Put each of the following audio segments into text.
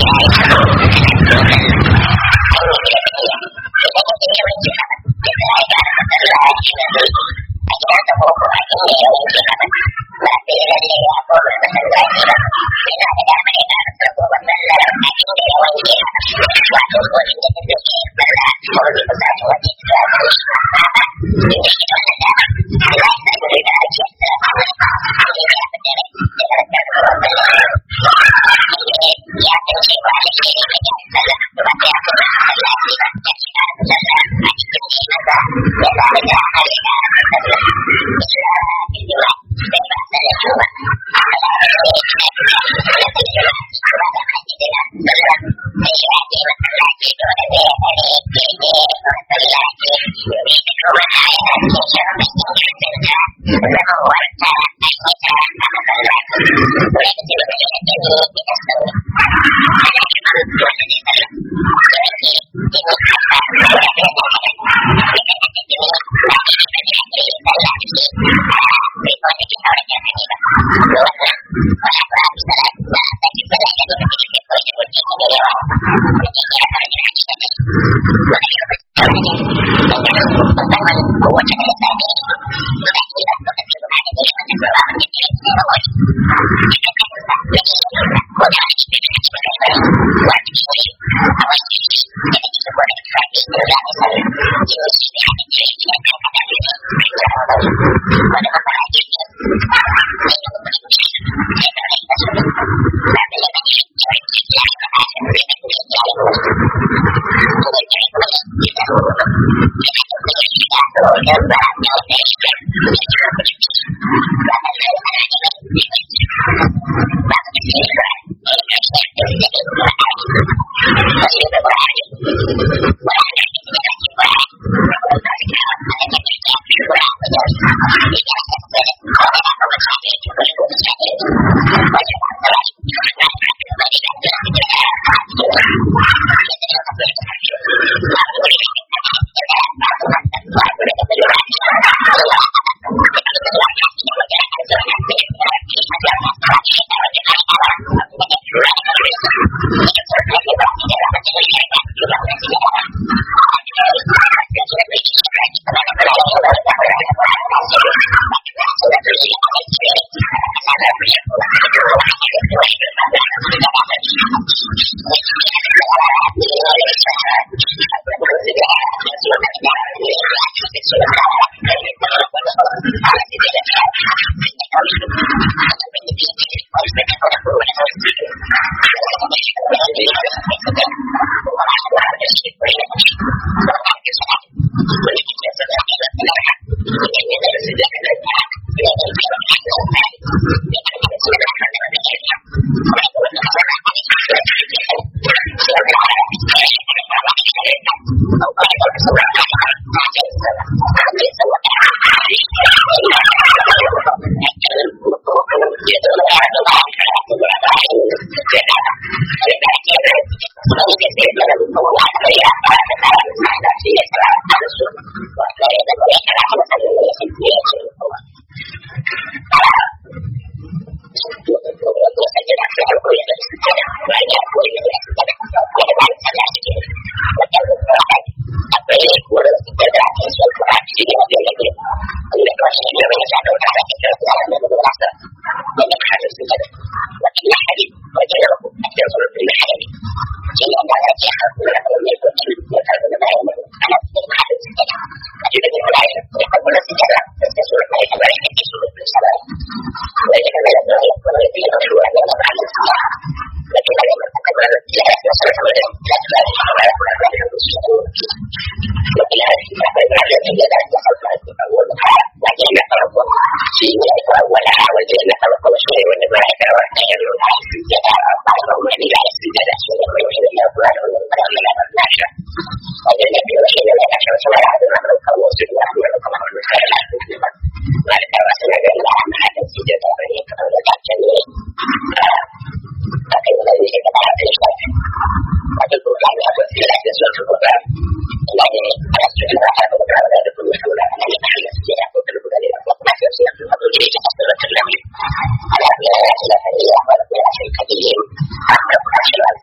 على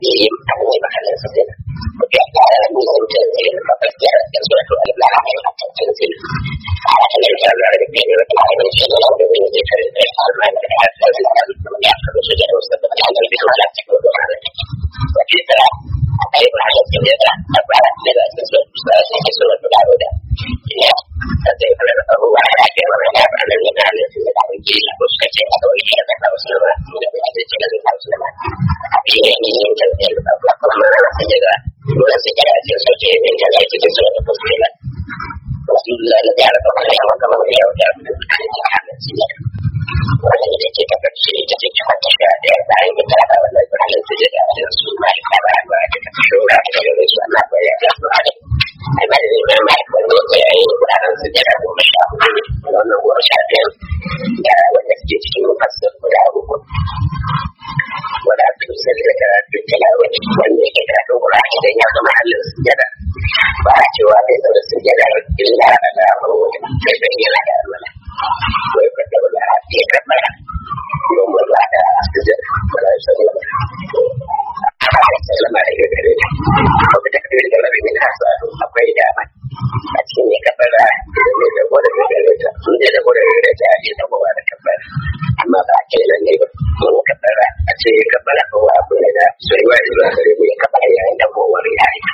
yi a wani mahallin sa sai ko ya fara da mun san cewa sai ba ka tsaya da suratul al-baqara a cikin sai a ta ne da da da ne da ta da shi da da ne da ta da alman da ta da da ya ka so da wasu da ta da da ta da da wa fi tara akwai mahallin sai da ta fara da da suratul sai suratul al-baqara ya ta da fara da abubuwa da ke wani ya fara da da ne da ta ke ko suka ce a kawai da ta kawo su da da ta ce da ta kawo su da shi ne ne yin tafiyar da ba kuma na sun yi da dole su kira ce su ce ne da zai cikin su da fuske ba wasu da da ya rasa wani yawan kama da yawan da ya hannun su ne wani da ke ta karshe ita ce cikin ta sha ɗaya bayan da ta haɗa wannan birnin su da da su ma da ta ba ba da ta shura da da su ana baya da su a ne ai ba da ne mai mai wanda ya yi wuraren su da goma sha hudu wannan goma sha ɗaya da wanda suke cikin mufassir guda uku wanda aka fi sani da karatu tilawa wanda yake karatun Qur'ani idan ya zama halin sujada ba a cewa bai zama sujada illa ala wani sai da yana da alwala wai ka da wala ya kabbara don wala da sujada wala ya sani ba sallama da ya gare ko da kake da rabi min hasa akwai dama a cikin ya kabbara idan ne da gode da gare ta sun da gode da gare ta ya da gode da kabbara amma ba a kai nan ne ba mun kabbara a ce ya kabbara ko abu ne da sai wai zuwa gare mu ya kabbara yayin da kowar ya yi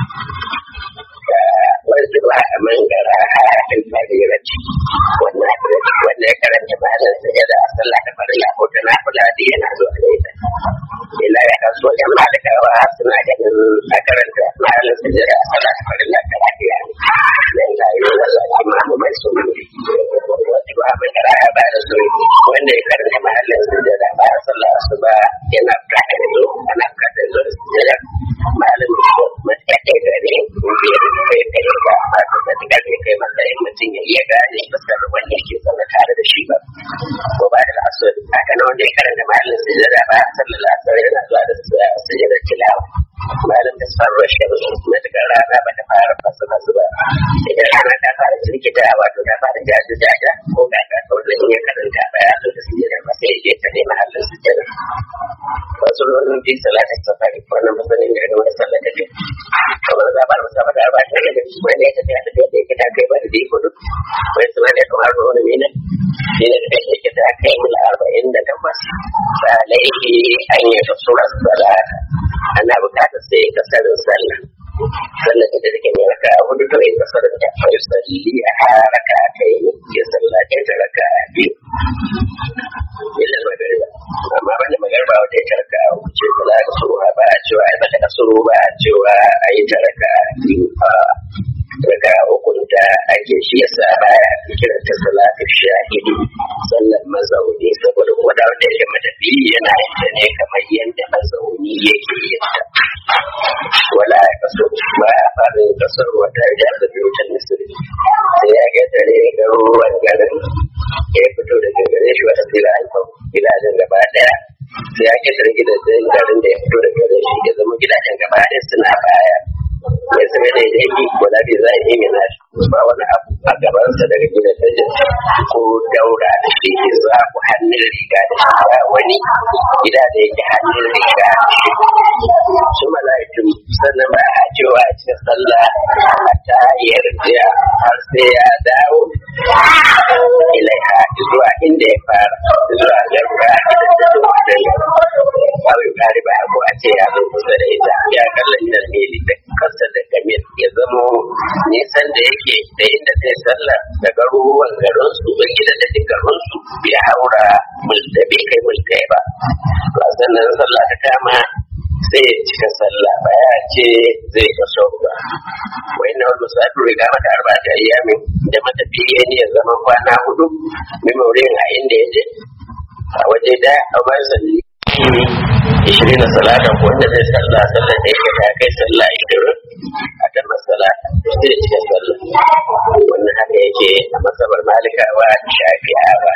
wasu ba a mangara a haɗin fadiranci wannan wannan karanta ba da sai da sallah da farilla ko ta nafila da yana zuwa da ita illa ya kaso yan malikawa suna ganin a karanta mahalin sujjada a sallah da farilla da lafiya ne dan ga yi wala imamu mai sunni wasu ba mangara ba da su wanda ya karanta mahalin sujjada ba a sallah su ba yana bukatar zo ana bukatar zo da sujjada mahalin matsayin da ne biyar da ya kai ga wato da daga da kai matsayin mutum ya iya gane fuskar wanda yake zaune tare da shi ba ko ba da asali haka na wanda ya karanta mahallin sujada ba sallallahu alaihi wasallam yana zuwa da sujada tilawa malam da sarwa shirin matukar rana ba ta fara fasa masu ba idan rana ta fara jirkita wato ta fara jaji jaja ko ga ta kawai in ya karanta ba ya zo da sujada ba sai ya je ta ne mahallin sujada wasu ruwan bi salatin safari wannan masanin da wani sallar da kamar za ba da musamman da ba ta da wani ya tafiya da yadda yake ta kai ba da diko duk wani suna ne kamar ba wani mina shi ne da yake ta kai mula arba'in da takwas ba laifi an yi ta sura salata ana bukatar sai ka sarin sallah sallah da take mai raka hudu to in kasar da ta fa yusalli a raka ta yi ya sallace ta raka biyu illa magariba amma ban da magariba wata ya tarka wuce kula da su ba a cewa ai bata kasuru ba a cewa a yi ta raka biyu a raka uku da ake shi yasa baya kiran ta salatu shahidi sallar mazauni saboda kuma da wanda yake matafi yana yin ta ne kamar yadda mazauni yake yin ta wala ya kaso ba ya fara yin kasar wata ya da biyutan misiri sai ya ga tare ga ruwan garin ya fito daga gare shi wata sila alfa gidajen gaba daya sai ya ke tare gidajen garin da ya fito daga gare shi ya zama gidajen gaba daya suna baya ya zama da ya yi wala bai za a yi mina ba wani abu a gabansa daga gidajen ko daura da shi ke za ku hannun riga da shi ba wani gida da yake hannun riga da shi su mala'ikun sannan ba a cewa a cikin sallah a ta yarda har sai ya dawo ilaiha zuwa inda ya fara zuwa garba da ta wajen kawai kare ba ko a ce ya zo kusa da ita ya kallon nan ne da kasa da kamil ya zamo nisan da yake da inda zai sallah daga ruwan garin su ba gida da duk garin su bai haura multa bai kai multa ba to a sannan sallah ta kama sai ya cika sallah ba ya ce zai kaso ba wai na wani musafir riga mata arba ta ayyami da matafiya ne ya zama kwana hudu memorin a inda ya je a waje da a bayan salli ishirin na salata wanda zai sallah sallah da yake ta kai sallah ishirin a kan masala sai cika sallah wannan haka yake a masabar malikawa shafi'awa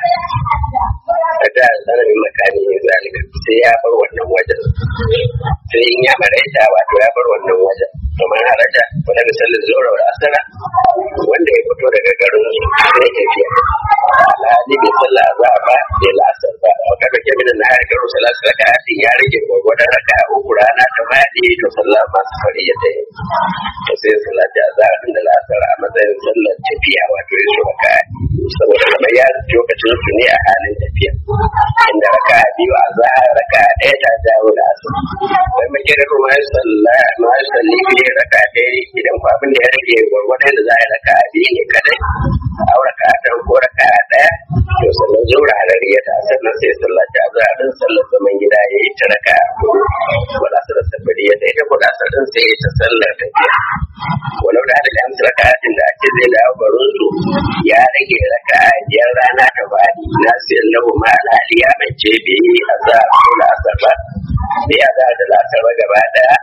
a da sanarin makani ne zalika sai ya bar wannan wajen sai in ya maraita wato ya bar wannan wajen kamar haraja wanda da sallar zuwa wa asara wanda ya fito daga garin su sai tafiya alhali bai sallah za a ba bai la'asar ba maka da ke minan na hari garin sallah su raka hatin ya rage gwagwadon raka a uku rana ta faɗi to sallah masu fari ya tayi to sai sallah ta za a da la'asar a matsayin sallar tafiya wato ya su raka saboda kamar ya lokacin su ne a halin tafiya inda raka biyu a za a raka ɗaya ta jawo da asar bai mace da kuma ya salla ma ya salli fiye raka ɗaya idan ko abin da ya rage gwargwadon da za a yi raka biyu ne kadai a raka ɗan ko raka ɗaya to sannan zuwa harariya ta sannan sai sallah ta za a ɗin sallar zaman gida ya yi ta raka wala su da safari ya ita ko da ɗin sai ya ta sallar tafiya walau da adalin amsa raka'atin da ake zai dawo garin su ya rage raka'a biyar rana ta bani na sayan lahu ma alhali ya mace bai yi azar ko la'asar ba bai azar da la'asar ba gaba daya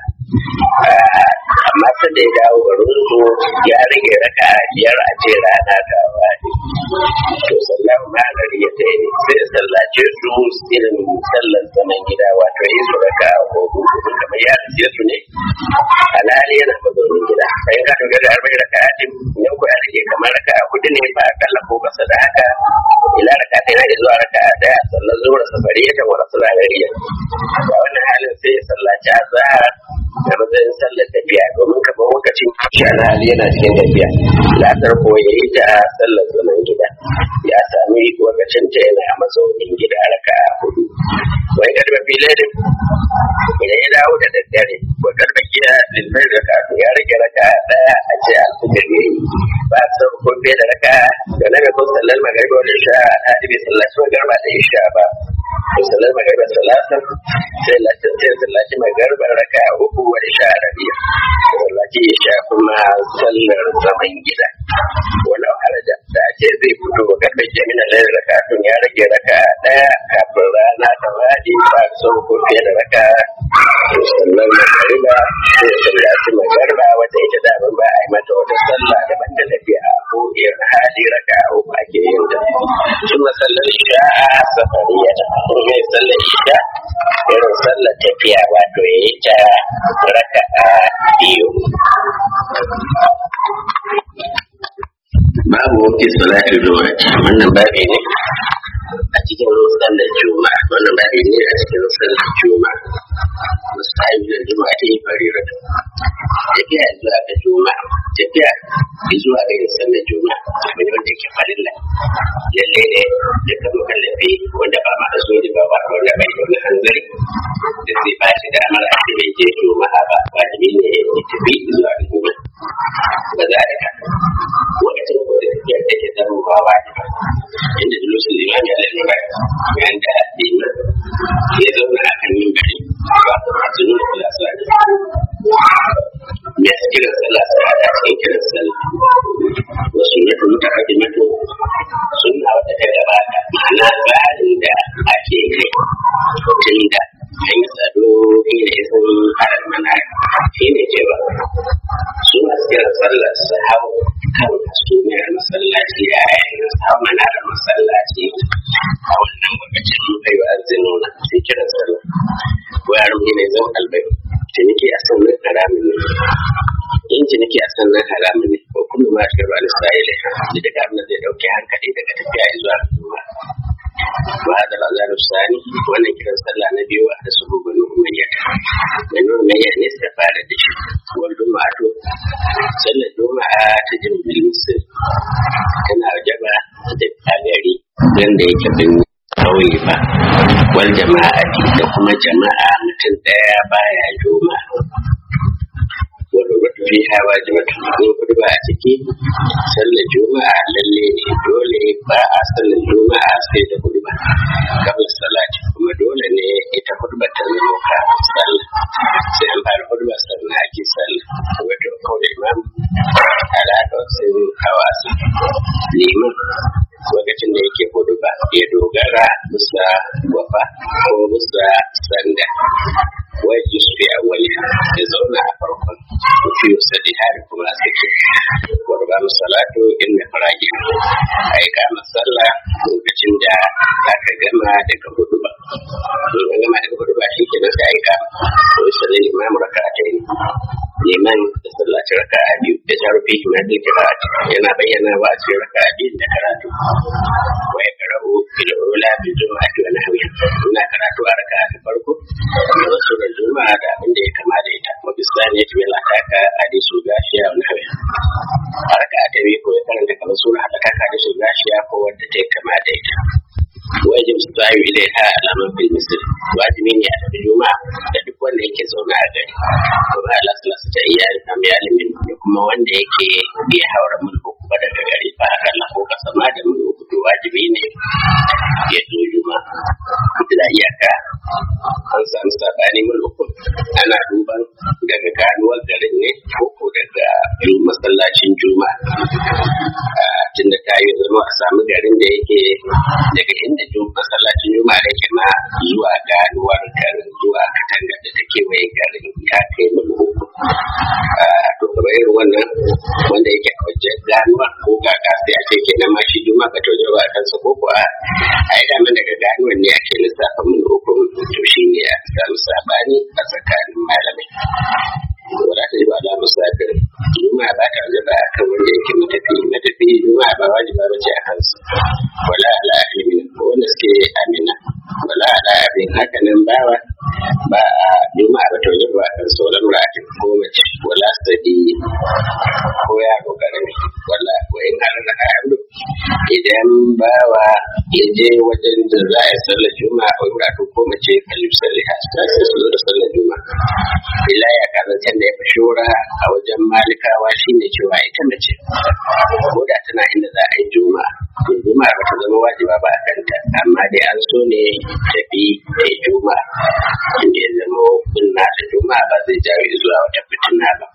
amma sai da ya dawo garin su ya rage raka'a biyar a ce rana ta bani to sallahu ma alhali ya sai sai sallace su irin sallar zaman gida wato yi su raka'a ko kamar ya rike su ne alhali yana mazaunin gida sai ka dogara da arba'in raka'atin yan ko ya rage kamar raka'a hudu ne ba akalla ko kasa da haka ila raka'a ta yana zuwa raka'a daya sallar zuwa safariya ta wala sulagariya a wannan halin sai ya sallaci azhar da matsayin sallar tafiya domin kamar lokacin shi alhali yana cikin tafiya lasar ko ya yi ta sallar zaman gida ya sami lokacin ta yana a mazaunin gida raka'a hudu wai garba filin idan ya dawo da daddare ko garba gida lilfai da kafin ya rage raka daya a ce alfijir ne ba su ko fiye da raka da na ga kun sallar magariba wani sha a ɗibi sallaci magarba da isha ba ko sallar magariba salasan sai sai sallaci magarba raka uku wani sha rabiya sallaci isha kuma sallar zaman gida walau haraja da ake zai fito wa garba jami'in lalai raka tun ya rage raka daya kafin rana ta wadi ba su ko fiye da raka sannan magariba sai sallaci magariba wata ita da ba a yi mata wata sallah daban da tafiya ko irin hali raka uku ake yin ta sun masallar isha a safariya ta kuma sallar isha irin sallar tafiya wato ya yi ta raka a biyu babu wakil salatu juma'a wannan babi ne a cikin sallar juma'a wannan babi ne a cikin sallar juma'a musayi da juma'a ta yi farira tafiya zuwa ga juma'a tafiya zuwa ga yin sallar juma'a abu ne wanda yake farilla lalle ne da ka mukallafi wanda ba ma so ne ba wanda bai da wani hanzari da zai ba shi damar a cikin je juma'a ba wajibi ne ya tafi zuwa ga juma'a ba za a ka lokacin ko da tafiyar da ke zama ba wa inda dulusun limami alaihi ba yayin da liman ya zauna a kan yin gari ba masu nuna kula sa me su kiran sallah su hada cikin kiran sallah wasu na tunu ta kaji mato suna wata ta gabata ma'ana tsarin da ake kai tun da an yi tsado ina ya san harar mana shi ne cewa su masu kiran sallah su hau kan hasumiyar masallaci a yayin su hau mana da masallaci a wannan lokacin kai wa azinu na su kiran sallah ko yaron ne zan albai ciniki a sannan haramun ne in ciniki a sannan haramun ne ko kuma ma shi ruwan isra'ila da daga abin da zai dauke hankali daga tafiya zuwa zuwa wa hada lazar sani wannan kiran sallah na biyu da su bugun umayya da nuna umayya ne suka fara da shi wal juma'atu sallar juma'a ta jirgin musul tana wajaba da gari wanda yake bin kauye ba wal jama'ati da kuma jama'a mutum daya baya juma'a wanda wata fi hawa jimata ko kudu ba a ciki sallar juma'a lalle ne dole ba a sallar juma'a sai da kudu ba kamar salati kuma dole ne ita kudu ba ta zama ka sallah sai an fara kudu ba sannan ake sallah wato kawai imam alaƙa sun hawa su liman lokacin da yake hudu ba ya dogara bisa wafa ko bisa sanda wai yusuf ya wali ya zauna a farkon fi sadi hari kuma sake wadda ba salatu inda farage a yi kama sallah lokacin da aka gama daga hudu ba in an gama daga hudu ba shi ke nan sai a yi kama ko yi sallah imam raka ta yi neman da sallaci raka a biyu da sharufi na da kira'ati yana bayyana ba a cikin raka a biyu da karatu wa ya karau fil'ula bi juma'a da wani hawi ina karatu a raka ta farko da wasu da juma'a da abin da ya kama da ita wa bisani ya tuwela ta ka hadisu gashiya wani hawi a raka ta biyu ko ya karanta kamar sura haɗa kaka hadisu gashiya ko wadda ta kama da ita wajib su tsayo ilaiha alaman fil misir wajibi ne a tafi juma'a da duk wanda yake zaune a gari kuma ala salasa ta iya rikam ya limin da kuma wanda yake iya haura mulku kuma daga gari ba haka na ko kasa ma da mulku to wajibi ne ya zo juma'a da iyaka an samu sabani mulku ana duban daga ganuwar garin ne ko ko daga masallacin juma'a tunda ta yi zama a samu garin da yake daga inda masallacin juma'a da ke ma zuwa ganuwar garin zuwa katanga da ta kewaye garin ya kai mil uku to kamar irin wannan wanda yake a wajen ganuwar ko kaka sai a ce kenan ma shi juma'a ka tojo ba kansa ko kuwa a yi daman daga ganuwar ne ake lissafa mil uku to shi ne a samu sabani a tsakanin malamai wala ta yi ba da musafir juma'a ba ta wajen ba a kan wanda yake matafi matafi juma'a ba wajiba ba ce a kansu wala ala ilmin ko wanda suke amina wala ala abin haka nan bawa ba a juma'a ba ta wajen ba a kan sauran ra'atin ko mace wala sadi ko yaro karami wala ko in har da ayyuka idan bawa ya je wajen da za a yi sallar juma'a a wuraren ko mace kalif salli a sai su zo da sallar juma'a ila ya kazancen da ya fi shura a wajen malikawa shine cewa ita mace ko da tana inda za a yi juma'a to juma'a ba ta zama wajiba ba a kanta amma dai an so ne tafi da yi juma'a inda ya zama bin nata juma'a ba zai jawo zuwa wata fitina ba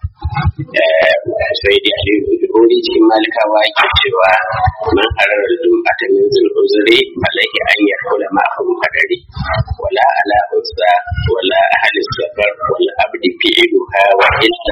sai dai aliyu jihuri cikin malikawa ke cewa man harar jum'ata min zuluzuri alaihi an yarkula ma'ahum hadari wala ala unsa wala ahli safar wala abdi fi'luha wa illa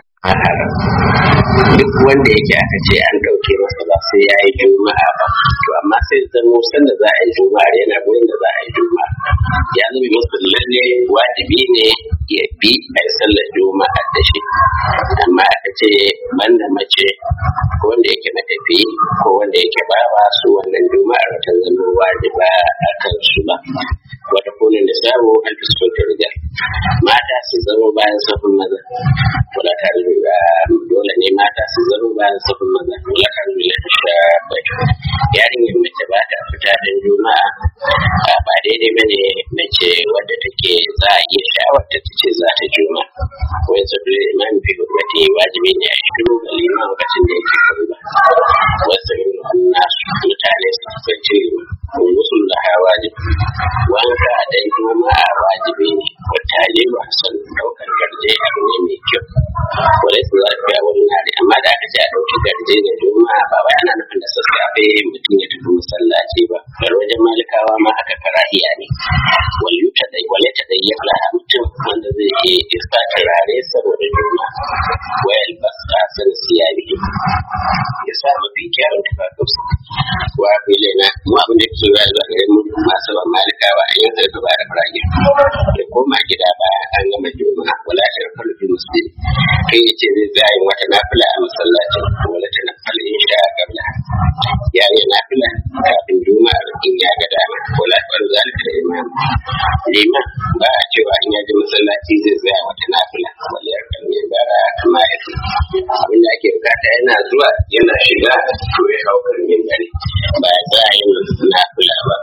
duk wanda yake aka ce an ɗauke masa ba sai ya yi juma'a ba to amma sai zamo sanda za a yi juma'a yana gurin da za a yi juma'a ya zama masa lalle wajibi ne ya bi a yi sallar juma'a da shi amma aka ce banda mace ko wanda yake matafi ko wanda yake bawa su wannan juma'ar ta zama wajiba a kan su ba wata kunin da sabo an fi so ta riga mata su zama bayan safin maza wala ta riga dole ne mata su zama bayan safin maza wala ta riga ta sha bai yarinyar mace ba ta fita don juma'a ba daidai ba ne mace wadda take za a iya sha'awar ta ce za ta juma'a wani sabbin imam fi hukumati wajibi ne a shiru ga liman lokacin da yake kan ba wasu nasu mutane su kasance wasu da hawa wajibi wanka a dan juma'a wajibi ne wata ne ba son daukar garje abu ne mai kyau wale su za su wani nare amma da aka ce a ɗauki garje da juma'a ba wai ana nufin da sassafe mutum ya tafi masallaci ba bar wajen malikawa ma aka karahiya ne wale ta dai wale ta dai ya fara mutum wanda zai iya iska turare saboda juma'a wayal ba sa san siya biyu ya sa mafi kyawun tufafinsa wa bile na mu abin da ke zuwa zuwa gare mu masu ban malikawa a yanzu da ba da farage ya koma gida bayan an gama juma'a wala ta rafa fi muslim kai ya ce zai zai wata nafila a masallacin wala ta nafila in sha kabla ya yi nafila kafin juma'a in ya ga dama wala ta bar zalika da imam liman ba a cewa in ya ji masallaci zai zai wata nafila wala ya kan ne bara kama ya ce abin da ake bukata yana zuwa yana shiga to ya hau kan yin gari ba ya za a yi nafila ba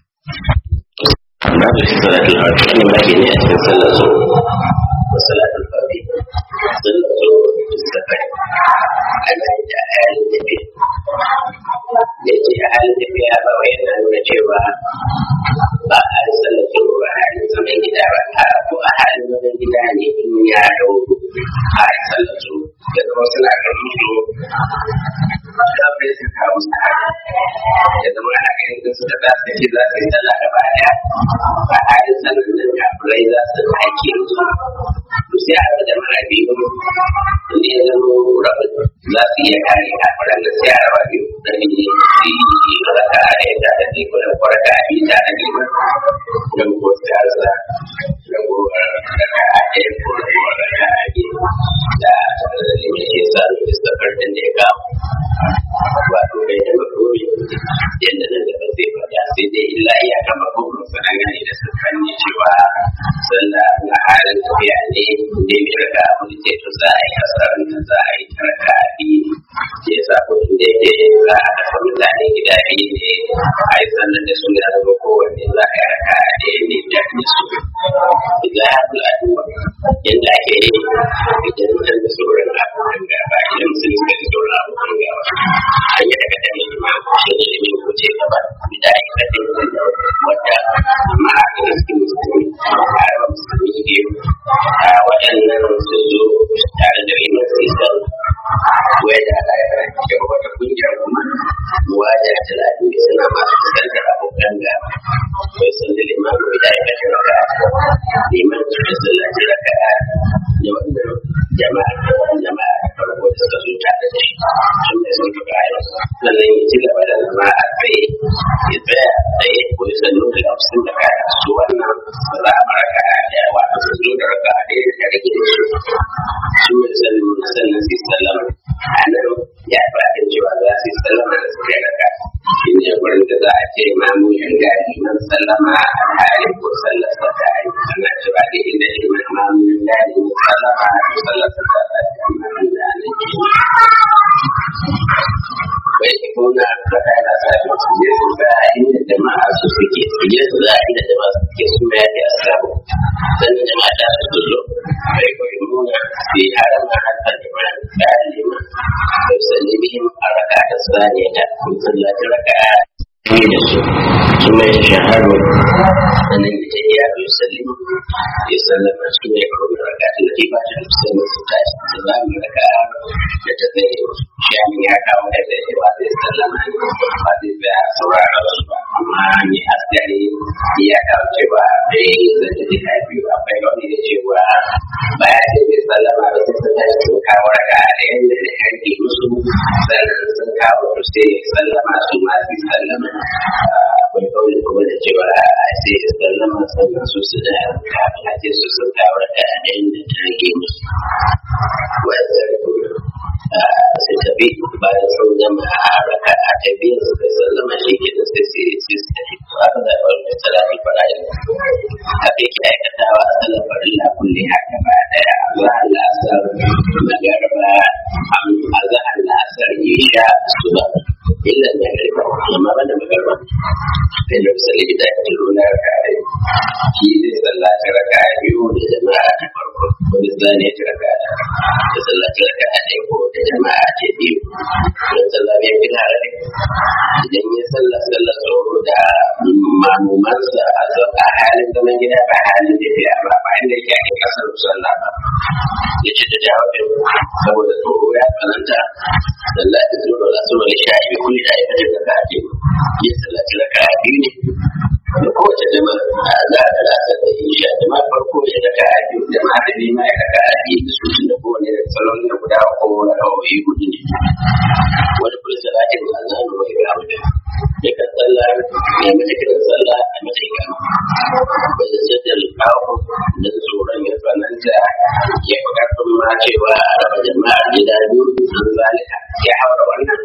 babu salatul fati wannan babi ne a cikin sallar zo da salatul fati sallar zo da safari ana yi da halin tafiya da yake a halin tafiya ba wai yana nuna cewa ba a yi sallar zo ba a halin zaman gida ba a ko a halin zaman gida ne in ya dauro a yi sallar zo da zama suna karfi zo kafin su kawo su ya zama ana ganin su da za su ce za su yi sallah gaba daya a halin sanar da kafirai za su haike su to sai a da mara biyu inda ya zama rabin za su iya kare kafiran da sai a raba biyu da ne su yi raka a da yadda da teku da kwarka a biyu ta da nema don ko siyasa da gowar raka a ɗaya ko da gowar raka a biyu da karshen da ya kawo wato bai da makomi yadda nan da zai faɗa sai dai illa iya kama kuma sanan gane da sun fanni cewa sallah na halin tafiya ne ne mai raka abu da to za a yi hasarar da za a yi tarka biyu ya sa kudin da yake za a kasa mutane gida biyu ne a yi sallar da su ya zama kowanne za a yi raka ɗaya ne da su idan ya fi aduwa yadda ake yi idan mutum da sauran abubuwan gaba idan musulmi suka ji sauran abubuwan gaba an yi daga dami ma shi ne da yin kuce gaba da ake kadin wadda ma'a da suke musulmi a raba musulmi biyu a waɗannan su zo tare da yin sisal wai da alaƙa da wata kungiyar kuma wajen talatin suna masu fuskantar abokan gaba wai sun da limamu da ya kashe raka liman su da sallaci raka da wannan jama'a jama'a farko da suka zo tare da shi sun da sun fuka yau sannan ya ci gaba da zama a tsaye ya tsaya tsaye ko ya sannu da lafsun da ka su wannan ba za a maraka da wato su zo da raka da ya da rage da su su da sannu sannan su sallama a nan ya fata cewa za su yi sallama da su kai raka shi ne wurin da za a ce imamu yan gari man sallama a halin ko sallar sa ta yi ana cewa da inda iman imamu yan gari man sallama ko sallar sa ta yi amma da ana ke bai kuna da kana sa su je su ga inda jama'a su suke su je su ga inda jama'a su suke su mai da asabu sannan jama'a ta su zo bai koyi nuna su yi haram a harkar jama'a da liman da sallibihim a raka da saniya da musallaci raka ne da su kuma ya shaharu sannan da ya yi sallim ya sallama su ne karo da raka da ke ba ta musamman su tashi su za mu raka da ta zai shamin ya kawo da zai ba zai sallama ne ba zai tsaya saurara su ba amma ne askari ya kawo cewa da ya yi zai da jika biyu akwai wani da cewa baya ce bai sallama ba sai sun tashi sun kawo raka da yadda da yanke musu sannan sun kawo su sai sallama su ma su sallama akwai kawai kuma da cewa a sai ya sallama sannan su su da kafin a ce su sun kawo raka da yadda ta rage musu wanda sai tafi bayan sun gama a raka a tafi suka sallama shi ke da sai sai sai su tafi to aka da wani salati fara'in haka yake aikatawa a sallar farilla kulle haka ba daya Allah Allah asar magarba Allah Allah asar isha suba illa magarba amma ban da magarba sai da salli da ake nuna kare shi zai sallaci raka biyu da jama'a ta farko ko da zane ta raka da sallaci raka ɗaya ko da jama'a ce biyu don sallah bai fi tare ne idan ya sallah sallah tsoro da mamumansa a halin zaman gida ba halin tafiya ba ba inda yake ake kasar sallah ba ya ce da jawabin saboda tsoro ya tsananta sallah ta tsoro da su wani sha biyu kulli da ya fata da kafi ya sallaci raka biyu ne da kowace jama'a za a talata da isha jama'a farko ya raka biyu jama'a da biyu ma ya raka biyu da su da kowane da salon da guda ko na kawai gudu ne wani kula salatin da Allah ne mai gama da ya kan sallah ne mace kiran sallah a mace gama ba da jaddal kawo da tsoron ya tsananta ya fi karfin ma cewa a raba jama'a gida biyu an zalika ya haura wannan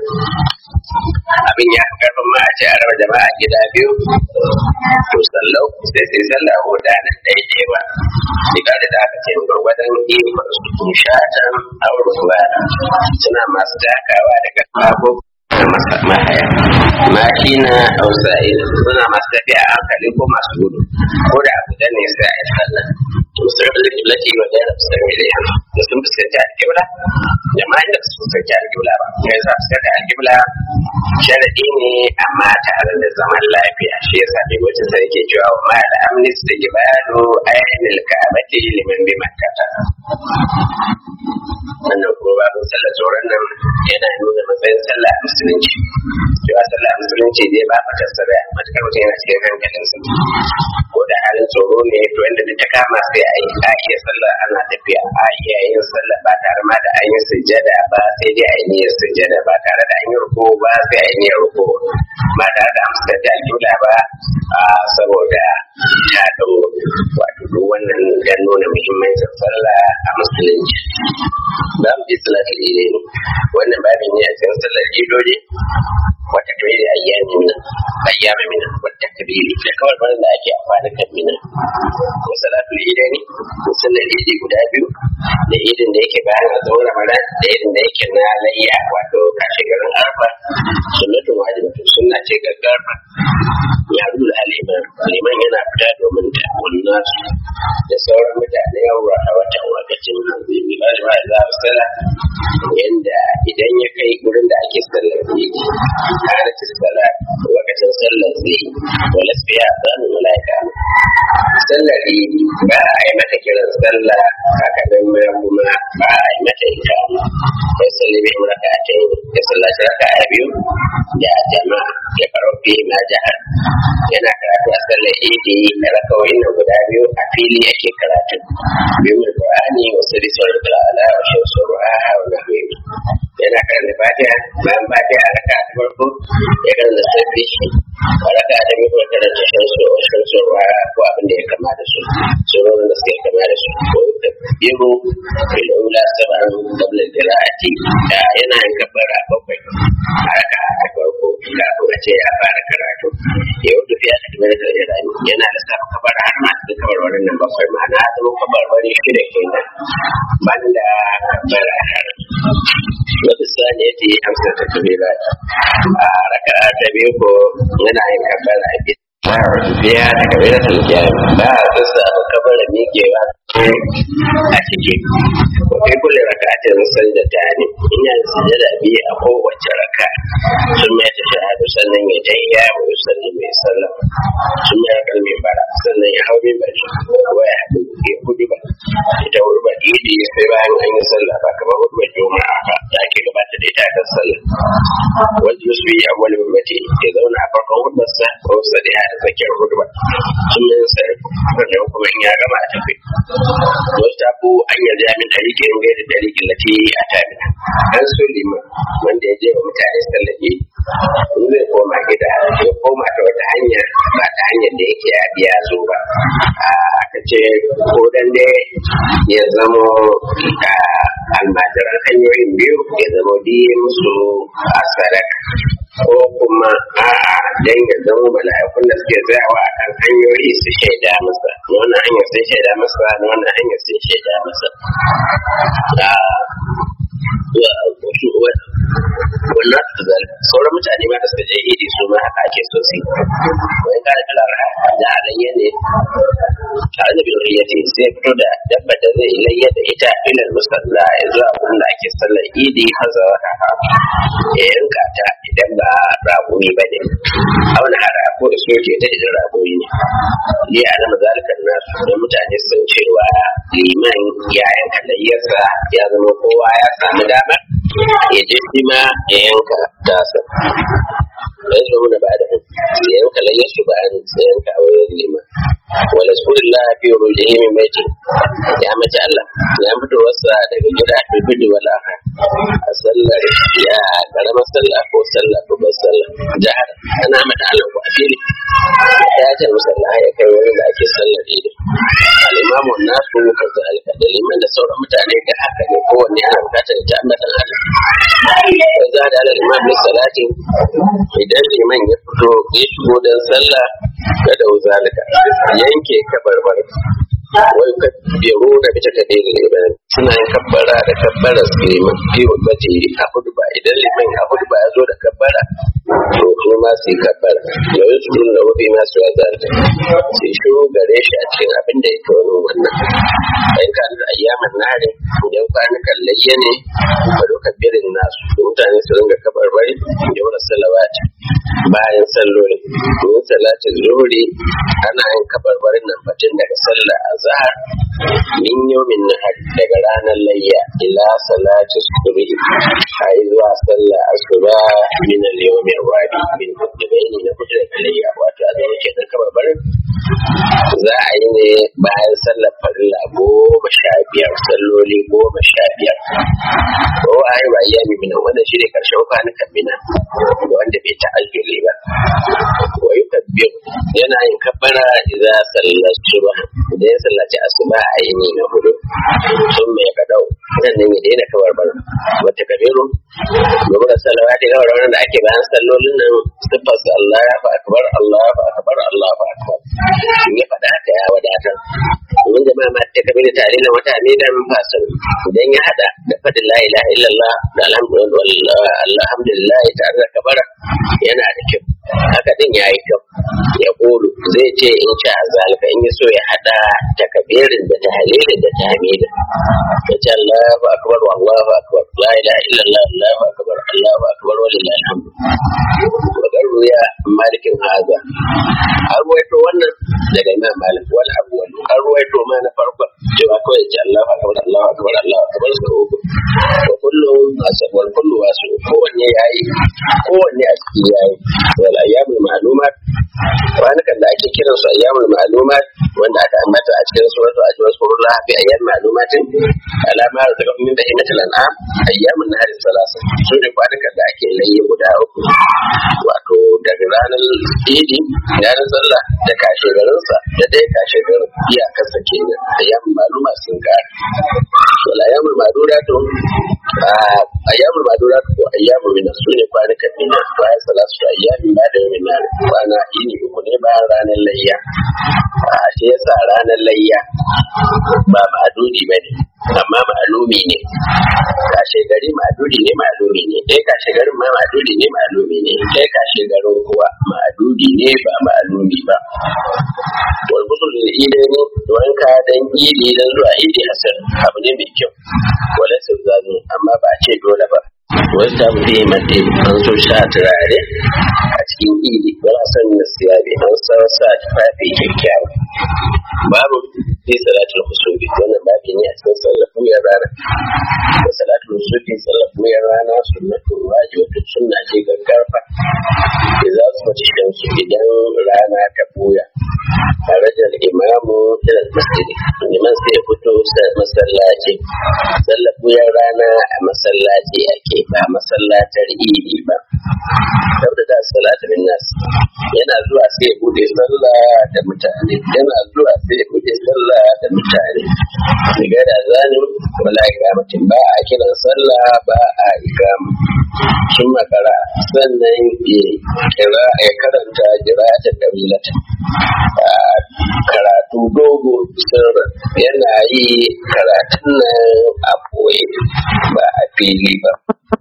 abin ya fi karfin ma a ce a raba jama'a gida biyu to sallau sai sai sallah ko da nan daidai ba diga da aka ce gwargwadon ikon su shatan auruwa suna masu takawa daga kago mahaya mashi na ausa'i suna masu tafiya a hankali ko masu gudu ko da abu da ne sai a yi sallah musulun da kiblati wa da musulun miliyan da sun fuskanci alkibla jama'in da su fuskanci alkibla ba ya sa fuskanci alkibla sharadi ne amma tare da zaman lafiya shi ya sa mai wacce sai ke cewa wa ma da amnis da gibado ayyana ka'abati liman bi makkata wannan kuma babin sallar tsoron nan yana nuna matsayin sallah a musulunci cewa sallah a musulunci zai ba ka tasara matukar mutum yana cikin hankalinsa ko da halin tsoro ne to inda da ta kama sai a yi a iya sallah ana tafiya a iya yin sallah ba tare ma da an yi sujjada ba sai dai a yi niyyar sujjada ba tare da an yi ruko ba sai a yi niyyar ruko ba tare da amsa da alƙibla ba saboda ta ɗau wato duk wannan dan nuna muhimmancin sallah a musulunci za mu ji salatul idi wannan babin ne a cikin sallar idodi wata kabiri ayyami mina ayyami mina wata kabiri da kawai barin da ake amfani kan mina ko salatul idi ne ko sallar idi guda biyu da idin da yake bayan a zuwa ramadan da idin da yake na layya wato kashe garin arfa sunnatun wajibatun sunna ce gaggarfa ya rula aliman liman yana fita domin ta wannan da sauran mutane yawa a watan wakacin hanzimi ba da za a sala yanda idan ya kai gurin da ake sallar idi kana ci sala wakacin sallar zai wala fiya zanu malaika sallar idi ba a yi mata kiran sallah haka nan ma kuma ba a yi mata ita sai sallar bai muraka a can ya sallaci raka a biyu da jama'a ya faro fi ma jihar yana karatu a sallar idi da rakawoyin nan guda biyu a fili yake karatu biyu mai qur'ani wasu risar da ala wa shamsu ruha wa nahwi yana karanta fatiha bayan fatiha a raka ta farko ya karanta sabbi a raka ta biyu kuma karanta shamsu shamsu ruha ko abin da ya kama da su surorin da suke kama da su ko biyu fil ula sab'an qabla qira'ati yana yin kabbara bakwai a raka ta farko kafin a ce ya fara karatu ya wuce fiye da kamar da irani yana da sa kabar har ma da kabar wannan nan bakwai ma na zama kabar wani shida kenan banda kabar har wata sani ya ce amsa ta kabila a raka ta biyu ko yana yin kabar a biya da kabila ta lukiyar ba a sassa ba kabar da miƙewa a cikin wakai kulle rakatin sanda ta ne ina sujada biyu a kowace raka sun mai ta shahadu sannan ya tayya wa yusalli mai sallam sun mai rakar mai bara sannan ya hau mai bari wa ya haɗu ya hudu ba ita hudu ba idi sai bayan an yi sallah ba kamar hudu ba juma'a ba da ake gabata da ita kan sallah wanda yusu yi awwal ummati ya zauna a farkon hudubarsa ko sadiya da tsakiyar hudubar sun mai sarrafa sannan kuma in ya gama a tafi wasu ko an yarda ya min ɗariƙin gaida ɗariƙin lati a tabi an so liman wanda ya je wa mutane sallake in zai koma gida ya koma ta wata hanya ba ta hanyar da yake ya biya zo ba aka ce ko dan dai ya zamo almajiran hanyoyin biyu ya zamo diye musu a sadaka ko kuma a'a dan ya zama mala'ikun da suke tsayawa a kan hanyoyi su shaida masa na wannan hanyar sun shaida masa na wannan hanyar sun shaida masa wannan su zal sauran mutane ma da suka je idi su ma haka ake so su wani kare kalar da alayya ne tare da biloriya ce sai fito da dabba da zai layya da ita ilal musalla ya zuwa wurin da ake sallar idi haza wata ya yanka ta idan ba ragoyi ba ne auna hara ko iso ke ta idan ragoyi ne ne a nama zalikan nasu don mutane sun cewa liman ya yanka layyarsa ya zama kowa ya samu damar ya je shi ma ya yanka tasa dan su da ba da ya yanka layyar su bayan sai yanka a wajen liman wala surillah fi rujihi min baiti ya mace Allah ya fito wasa daga gida fi bidi wala a sallar ya karamar sallah ko sallah babbar sallah jihar ana mata Allah ko a fili ya ce musalla ya kai wani da ake sallar idi al-imamu nasu kaza alka da liman da sauran mutane ga haka ne kowanne ana bukatar ta ambatan Allah ya za da al-imam bi salati idan liman ya fito ya shigo dan sallah kada zalika yanke kabarbar wai ka biro da bita ka dai da suna yin kabbara da kabbara su liman fi wabbace a hudu ba idan liman a hudu ba ya zo da kabbara to su ma su yi kabbara da wani su da wabi ma su ya zata su yi shiru gare shi a cikin abin da ya tono wannan bayan ka da ayyaman nare idan kwanukan layya ne ba doka birin nasu mutane su ringa kabarbari da wani salawati bayan salloli domin salatin zuhuri ana yin kabarbarin nan batun daga sallah azhar min yawmin nahar daga ranar layya ila salati subhi har zuwa sallah asuba min al-yawmi al-wadi min kutubaini na kutu da layya wato a zama ke da kabarbarin za a yi ne bayan sallar farilla goma sha biyar salloli goma sha biyar ko a yi ba iya mimina wanda shi ne karshen kwanukan mina wanda bai alfili ba wa yukabbir yana yin kabbara idan sallar subha idan ya sallaci asuba a yini na hudu sun mai kadau nan ne ya daina kawar bar wata kabiru domin da salawati kawar wannan da ake bayan sallolin nan siffar Allah ya fa akbar Allah fa akbar Allah fa akbar in ya faɗa haka ya wadatar domin jama'a ma ta kabiru tare da wata amidan fasil idan ya hada da fadin la ilaha illallah da alhamdulillah tare da kabara yana da kyau haka din ya yi kyau ya kulu zai ce in sha zalika in yi so ya hada takabirin da tahlilin da tahmidin ya ce Allahu akbar wallahu akbar la ilaha illallah Allahu akbar Allahu akbar walillahi alhamdu wa garuya malikin haza an ruwaito wannan daga imam malik wal awwal an ruwaito ma na farko cewa kawai ce Allahu akbar Allahu akbar Allahu akbar sau uku wa kullu asabwal kullu wasu kowanne yayi kowanne a ciki yayi wal ayyamul ma'lumat kwanukan da ake kiran su ayyamul ma'lumat wanda aka ambata a cikin suratul ajwas kurullah fi ayyam ma'lumatin alama da daga min bahimatul an'am ayyamun nahar salasa su ne kwanukan da ake layi guda uku wato daga ranar idi ranar sallah da kashe garinsa da dai kashe garin iyakarsa kenan ayyamun ma'luma sun kare wal ayyamul ma'dudatu ayyamul ma'dudatu ko ayyamul min su ne kwanukan min bayan salatu ayyamin ba da min kwana ini uku ne bayan ranar layya a shi yasa ranar layya ba ma'adudi ba ne amma ma'alumi ne kashe gari ma'adudi ne ma'alumi ne ɗaya kashe garin ma ma'adudi ne ma'alumi ne ɗaya kashe garin kuwa ma'adudi ne ba ma'alumi ba wal gusul da ile ne wanka dan idi dan zuwa idi hasan abu ne mai kyau wala sau zazu amma ba ce dole ba wasu ta fi yi mace an so sha turare a cikin idi ba a san na siyabi an san sa tufafi kyakkyawa babu fi salatul husubi wannan babi ne a cikin sallafin ya rana da salatul husubi sallafin ya rana sunnatu wajibatu sunna ce gaggarfa da za su mace shamsu idan rana ta buya tare da imamu ila masjidi liman sai ya fito masallaci sallafin ya rana a masallaci ake ba masallatar idi ba saboda da salatu min nas yana zuwa sai ya bude sallah da mutane yana zuwa sai ya bude sallah da mutane daga da zanin wala ikamatin ba a kiran sallah ba a ikama sun makara sannan ya kira ya karanta jirata da wilata karatu dogo sirra yana yi karatun nan a boye ba a fili ba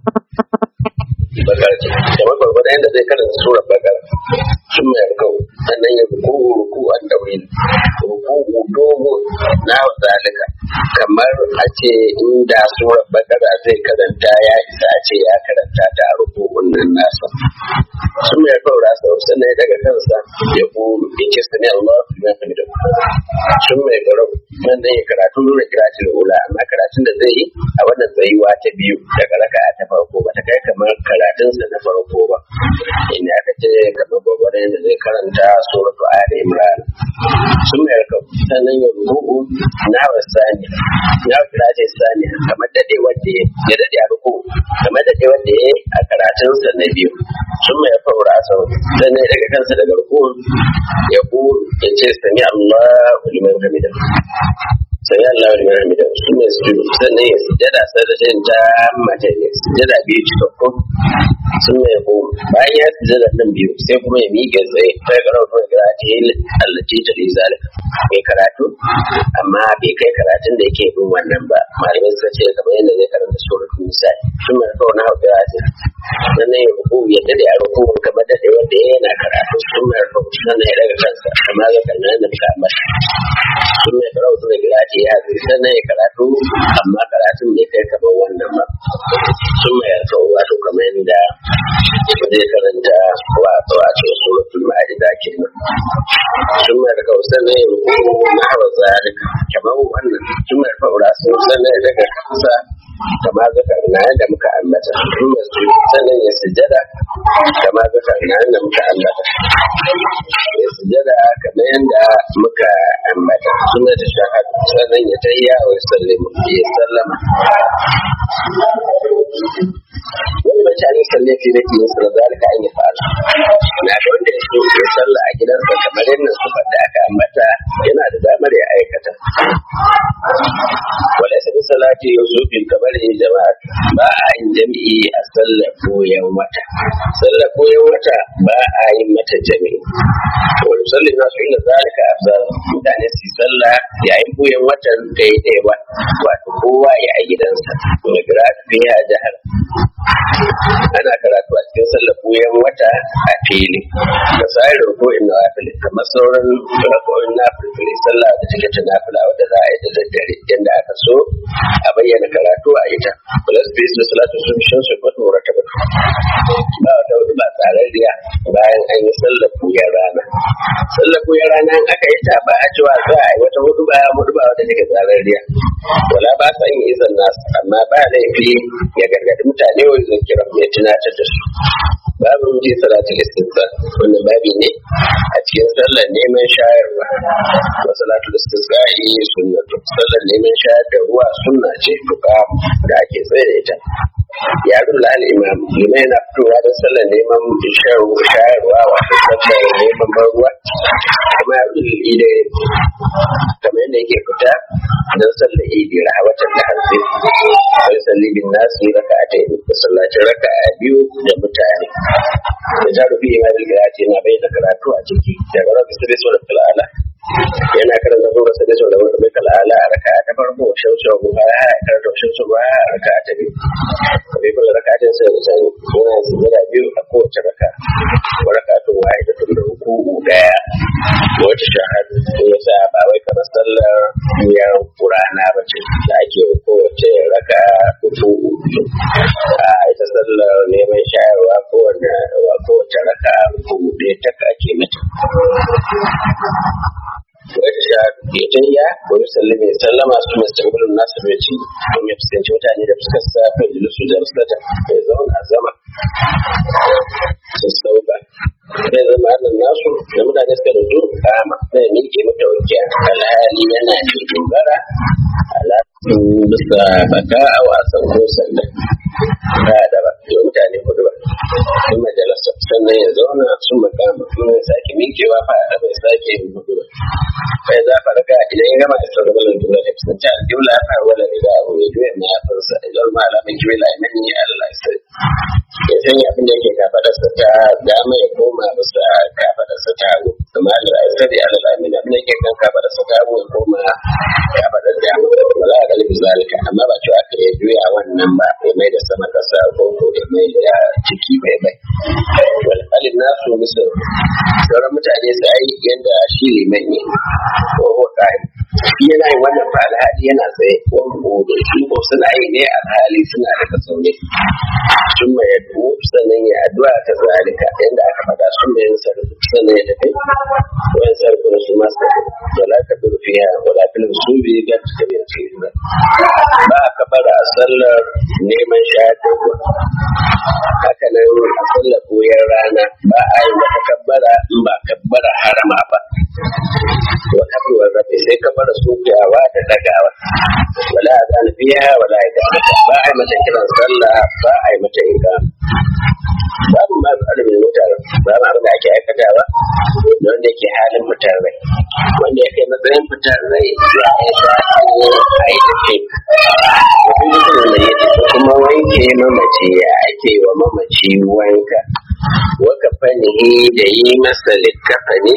bakar ce kamar gwargwadon yadda zai karanta surar bakar sun mai alkau sannan ya ruku ruku an daure ruku dogo na zalika kamar a ce inda surar bakar zai karanta ya isa a ce ya karanta ta a rukun nan nasa sun mai alkau rasa sannan ya daga kansa ya kuru ya ce sani Allah ya sami da sun mai garau sannan ya karatu nuna kiratin ula amma karatun da zai yi a wannan tsayuwa ta biyu daga raka ta farko ba ta kai kamar karatunsa na farko ba inda aka ce kamar gwagwarin da zai karanta suratu ali imran sun mai raka sannan ya rubu na wasani na kiratin sani kamar dade wanda ya dade a ruku kamar dade wanda ya a karatunsa na biyu sun mai faura sau sannan daga kansa daga ruku ya ku ya ce sami Allahu liman hamida sai Allah wani mai da su ne su sannan ya sujada sai da shin ta mace ne sujada biyu cikakku sun mai ko bayan ya sujada nan biyu sai kuma ya miƙe tsaye sai ga rawar ga ta yi allaci ta da zalika mai karatu amma bai kai karatun da yake bin wannan ba malamai suka ce kamar yadda zai karanta suratul nisa sun mai kawai na hauka ya ce sannan ya ruku ya dade a ruku kamar da dai wanda yana karatu sun mai kawai sannan ya daga kansa amma ga kallon da muka ambata sun mai karatu da gira ce ya zai sannan ya karatu amma karatun bai kai kamar wannan ba sun mai yarda wato kamar yadda zai karanta wato a cikin suratul ma'ida kenan sun mai yarda sannan ya ruku na hawa zalika kamar wannan sun mai yarda sannan ya daga kansa kama zakar na yadda muka ambata sannan ya sujada kama zakar na yadda muka ambata ya sujada kamar yadda muka ambata suna da shahad sannan ya tayya wa sallama ya sallama wani mace a musalli fi da kiyin sa zalika an yi fa'ala na da wanda ya so ya sallah a gidansa kamar yadda sufar da aka ambata yana da damar ya aikata wala sa bi salati yusufin kamar yin jama'a ba a yin jami'i a sallar koyan wata sallar koyan wata ba a yin mata jami'i wa yusalli nasu inda zalika afzal mutane su yi sallah yayin koyan watan daidai ba wato kowa ya a gidansa wa qira'atu fiha jahar ana karatu a cikin sallar koyan wata a fili da sayar ruku'in na wafili kamar sauran rako'in na filfili sallah da take ta nafila wadda za a yi da daddare yadda aka so a bayyana karatu a ita plus bis da salatu sun shan su kwatu rata batu ba wata wata ba tsararriya bayan an yi sallar koyan rana sallar koyan rana in aka yi ta ba a cewa za a yi wata hudu ba hudu ba wata take tsararriya wala ba sa yin izan nasu amma ba laifi ya gargadi mutane wani zan kira ya tunatar da su babu ji salatul istisqa wannan babi ne a cikin sallar neman shayarwa wa salatul istisqa yi sunnatu sallar neman shayar da ruwa sunna ce fuka da ake tsaye da ita ya rula al-imam limai na fitowa da sallar neman shayarwa wato sallar neman ban ruwa kuma ya rula ide kamar yadda yake fita don sallar idi rahawatan da hanzi sai salli bin nasi raka'atai da sallacin raka'a biyu da mutane da jaru fi ma bil qira'ati na bayyana karatu a ciki daga rabbi sai so da kalala yana karanta kuma sai so da rabbi kalala a raka ta farko shaushau ba ya karanta shaushau ba a raka ta biyu kabi kula raka ta sai da sai yana zira biyu a kowace raka wa raka to wai da tun da ruku'u daya wata shahadu ko yasa ba wai kamar sallar biyar qur'ana ba ce da ake kowace raka ruku'u a ita sallar neman shayarwa ko wanda kowace raka ruku'u ɗaya ta ake mata wata sha ya tayya wani sallame sallama su mai stabilin nasu mai ci don ya fuskanci mutane da fuskar sa kan jilisu da ruslata ya zauna a zama sun sauka zai zama hannun nasu da mutane suka da duk kama zai miƙe mata wakiya alhali yana ne dogara alaƙin bisa baka a wasan ko sanda ba da ba da mutane kudu ba sun majalasa sannan ya zauna sun makama kuma ya sake miƙewa fa da bai sake yin kudu ba bai za fa raka idan ya gama da sauran jumla da kusanci aljumla ya fara wala da abu ya juya mai yafinsa idan ma alamun jumla ya mani Allah sai ya sanya abin da yake kafadarsa ta dama ya koma bisa kafadarsa ta hagu kuma Allah ya sani Allah amin abin da yake kan kafadarsa ta hagu ya koma kafadar dama ba za a galibi zalika amma ba cewa aka ya juya wannan ba ya mai da sama kasa ko ko ya mai da ciki bai bai wal alin nasu misal sauran mutane su yi yadda shi liman ne ko ko kai yana yin wannan fa alhali yana tsaye ko ko shi ko suna yi ne alhali suna da kasaune sun mai yadda sannan ya addu'a ta zalika yadda aka faɗa sun mai sarrafa sannan ya tafi wani sarrafa na su masu tafi wala ka bi fiya wala filin su bi ga ta tafi ce ba ka bara a sallar neman shayar da ruwa haka nan a sallar koyar rana ba a yi wata kabbara in ba kabbara harama ba wa kabbara rabe sai kabbara sofiyawa da dagawa wala a zana biya wala a ba a yi mata kiran sallah ba a yi mata ikam babu ma alimin mutar babu abin da ake aikatawa da wanda yake halin fitar rai wanda ya kai matsayin fitar rai ya yi dace a yi tafi kuma wanke mamaci ya ake wa mamaci wanka waka fanihi da yi masa likkafani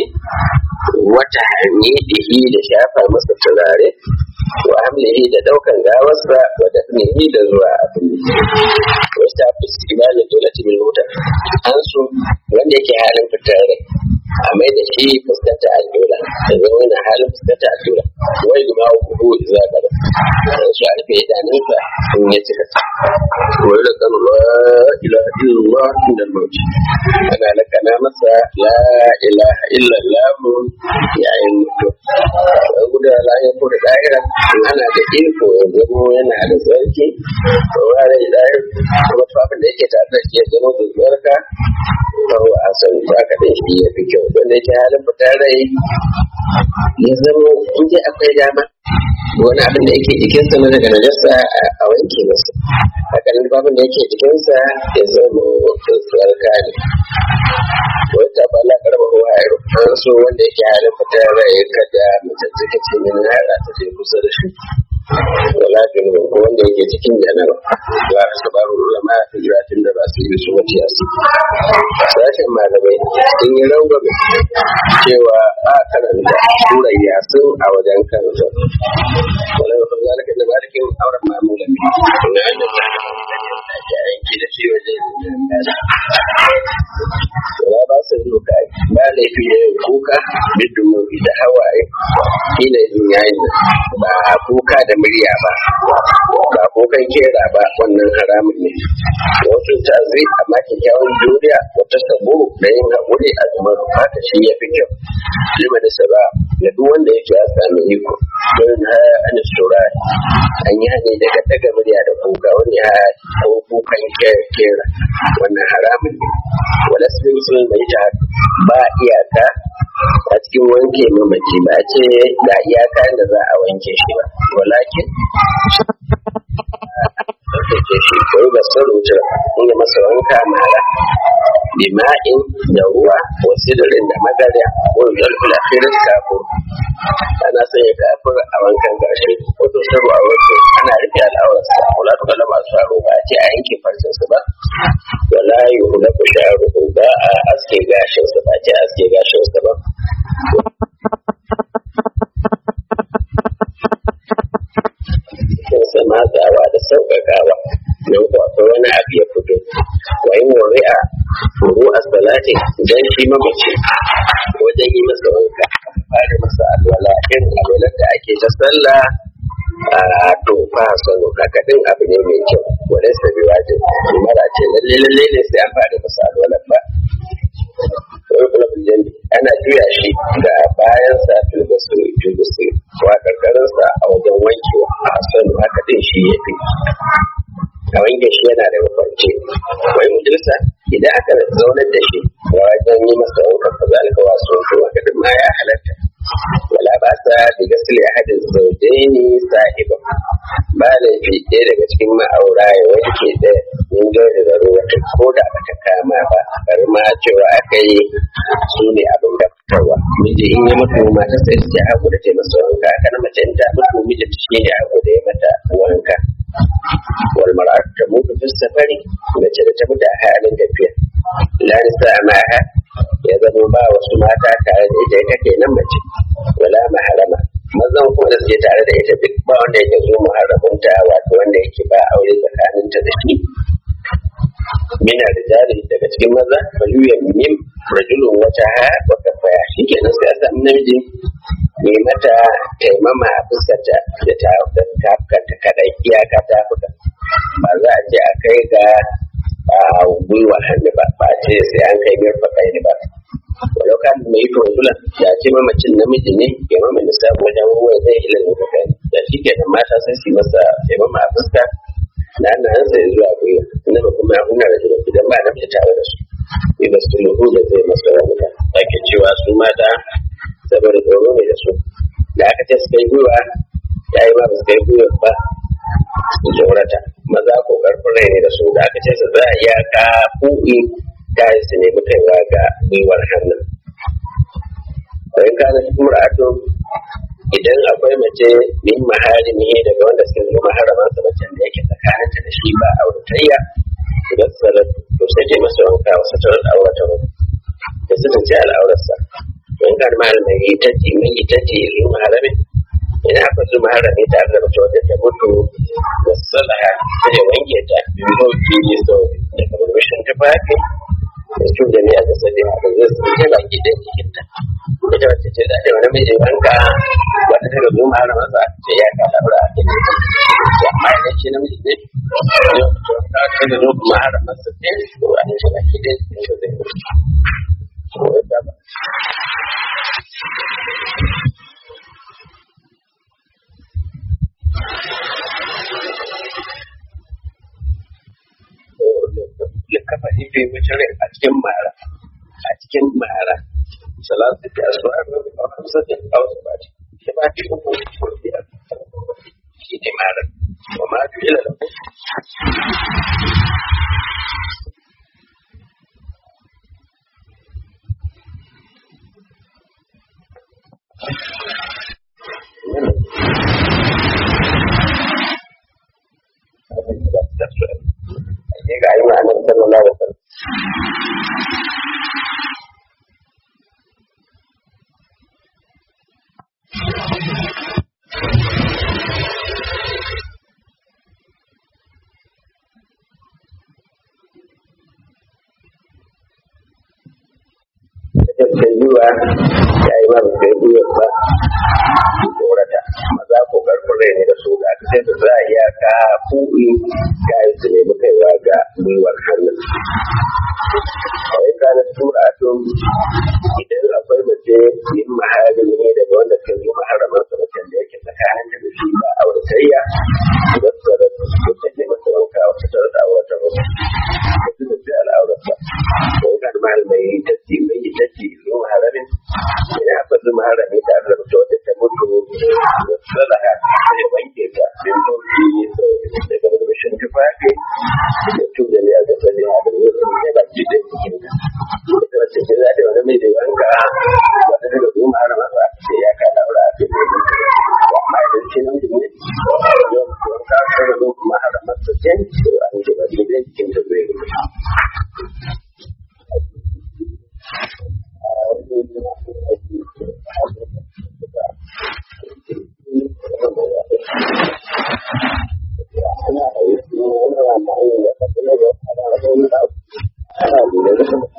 wata hamidihi da shafa masa turare wa hamlihi da daukan gawarsa wa dafnihi da zuwa abin wasu ta fi ibalin dole min mota an so wanda yake halin fitar rai a mai da shi fuskanta al'ula da zama yana halin fuskanta al'ula wai guma kudu za gaba an so a rufe idanunsa in ya cika wai da kan la ilaha illallah inda mauti ana lakana masa la ilaha illallah yayin mutu wai guda la ya kuda da'ira in ana da iko ya zama yana da zarki ko wani da'ir kuma tufafin da yake tare da shi ya zama da zarka kawo a san ba ka da shi ya fi kyau wanda yake halin fitar rai ya zama in dai akwai dama wani abin da yake jikinsa na daga najasa a wanke masa hakanan babin da yake jikinsa ya zama tsuwar kane wata ba la karba huwa ya rufar so wanda yake halin fitar rai kada mutum suka ce min hara ta je kusa da shi wala junuba ko wanda yake cikin janaba la sabaru ulama hijratin da ba su yi su wata yasu sashen malamai sun yi rangwame cewa a karanta surar yasin a wajen kansa wala ya fara zalika da malikin auren mamula ne na da ta ke aiki da shi wajen wala ba su yi ka ba laifi da yin kuka bidu da hawaye kila yin yayin ba kuka da murya ba ba kukan kera ba wannan haramun ne wasu ta zai amma kyakkyawan juriya wata sabo da yin haƙuri a zaman haka shi ya fi kyau lima da saba da duk wanda yake ya sami iko don ha an shura an yi hane daga daga murya da kuka wani ha ko kukan kera wannan haramun ne wala su musulun mai ta ba iyaka a cikin wanke mamaci ba ce ga iyaka da za a wanke shi ba walakin tsarkake shi ko yi basar wutar in yi masa wanka mara bima'in da ruwa wasu dirin da magarya ko jalfula firis kafur ana sanya kafur a wankan gashi ko to sabu a wasu ana rufe al'aurarsa kula da kala masu aro ba a ce a yanke farcinsa ba wala yi hula ku sha'aru ba a aske gashinsa ba ce aske gashinsa ba kinsa matsawa da sauƙaƙawa don ko akwai wani abu ya fito wa yin wari'a furu a salati don shi mamaci wajen yi masa wanka fara masa alwala irin alwalar da ake ta sallah a tofa sanu haka din abu ne mai kyau wadai sabi wajin mara ce lalle lalle ne sai an fara masa alwalar ba ana juya shi da bayan sa tulbasu tulbasu wa karkarin sa a wajen wankewa a sanu haka din shi ya fi a wanke shi yana da mafarki wai mujalisa idan aka zaunar da shi wajen yi masa wankan fa zalika wasu wankan haka din ma ya halatta wala ba sa da gasili ahadin zaujaini sahiba ba laifi ɗaya daga cikin ma'aura ya wanke da yin gauri da ruwa ko da ba ta kama ba bari ma cewa aka yi su ne abin da fitarwa miji in ya mutu mata sai su ya hagu da ta masa wanka kana mace ta mutu miji shi ne hagu da ya mata wanka wal mar'atu ta mutu fi safari mace da ta mutu a halin tafiya la nisa ma'aha ya zama ba wasu mata tare da ita ita kenan mace wala maharama mazan kuma da suke tare da ita duk ba wanda yake zo muharramunta wato wanda yake ba aure tsakaninta da shi mina da jari daga cikin maza faluyan mim rajulun wata ha wa kafaya shi kenan sai a samu namiji mai mata taimama a fuskarta da ta tafkanta kadai iyaka ta fuka ba za a je a kai ga gwiwa hannu ba ba ce sai an kai mirfa kai ba walau kan mai yi rajulan ya ce mamacin namiji ne ya mama da sabu wajen ruwa zai ila ne ka kai da shi kenan mata sai su masa taimama a fuska na ana an sai zuwa gwiwa inda ba kuma ya kuna da idan ba namiji tare da su sai ba su luhu da zai masa ramuka ake cewa su mata saboda tsoro ne da su da aka ce su kai gwiwa ya yi ma ba su kai gwiwa ba su tsorata maza ko karfin rai ne da su da aka ce su za a iya ka kuɗi ta yi su nemi kaiwa ga gwiwar hannun bayan kana cikin ra'atu idan akwai mace min maharimi daga wanda suke zo maharaman sa mace da yake tsakaninta da shi ba auratayya da salat to sai ta masa wanka wasu ta aurata da su ce al'aurarsa in kan malamai ita ce mai ita ce zo maharami ina aka zo maharami tare da mace wadda ta mutu da salaha sai ya wanke ta biyu biyu sau da kamar tufafi da su da ne a kasa da haka zai su ce baki ɗan jikinta ita wacce ce da wani mai wanka wata daga zo ma har masa ce ya ka labura a cikin ta amma idan shi namiji ne yau to ta ce da zo kuma har masa ce to a ne shi baki ɗan jikinta zai zo ko ya ta ba kafa ife wuce rai a cikin mara cikin mara salatu da asuwa a hamsin da hausa ba ce shi ba ce uku ko biyar shi ne mara wa ma fi ila da ne ga yi ma'anar sallallahu alaihi wasallam da yiwa ya yi masu da yiwa ba su tsorata maza ko karfin rai ne da su ga sai da za a iya ka kuɗi ga yi su nemi kaiwa ga gwiwar hannun kawai kanar tura tun idan akwai mace yin mahari ne daga wanda kan yi maharamar sa macen da yake tsakanin da shi ba a wuritayya da tsara su ta ne masa wanka wata tsara da wata wasu da su da sai al'aurarsa kawai kan malamai ta ce mai yi ta ce yin maharamin idan akwai su maharami ta da mutu wata ta mutu da tsara sai wanke ta din sauki daga burbushin tufafi da tuda ne a gasa ne a da yau ne ba ji da cikin ta ita wacce ce za ta wani mai da wanka wata daga zuwa maharama ba sai ya ka daura a cikin amma idan ce nan ne yau wanka sai da zuwa maharama ta ce to an ce ba ji da cikin ta zai Ana